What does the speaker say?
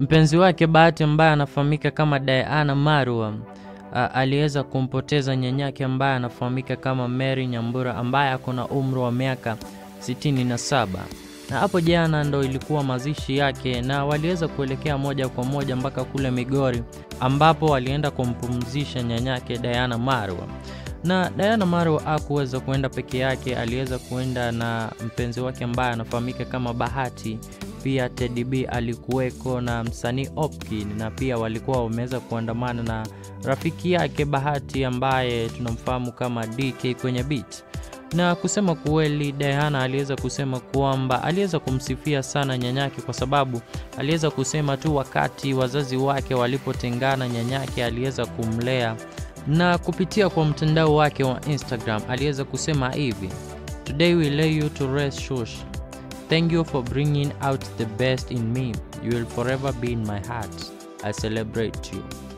Mpenzi wake Bahati ambaye anafahamika kama Diana Marwa aliweza kumpoteza nyanyake ambaye anafahamika kama Mary Nyambura ambaye ako na umri wa miaka 67 na hapo jana ndo ilikuwa mazishi yake, na waliweza kuelekea moja kwa moja mpaka kule Migori ambapo walienda kumpumzisha nyanyake Diana Marwa. Na Diana Marwa hakuweza kuenda peke yake, aliweza kuenda na mpenzi wake ambaye anafahamika kama Bahati. Pia Teddy B alikuweko na msanii Opkin, na pia walikuwa wameweza kuandamana na rafiki yake Bahati ambaye tunamfahamu kama DK kwenye beat na kusema kweli, Diana aliweza kusema kwamba aliweza kumsifia sana nyanyake kwa sababu aliweza kusema tu wakati wazazi wake walipotengana, nyanyake aliweza kumlea, na kupitia kwa mtandao wake wa Instagram aliweza kusema hivi: Today we lay you to rest shush. Thank you for bringing out the best in me. You will forever be in my heart. I celebrate you.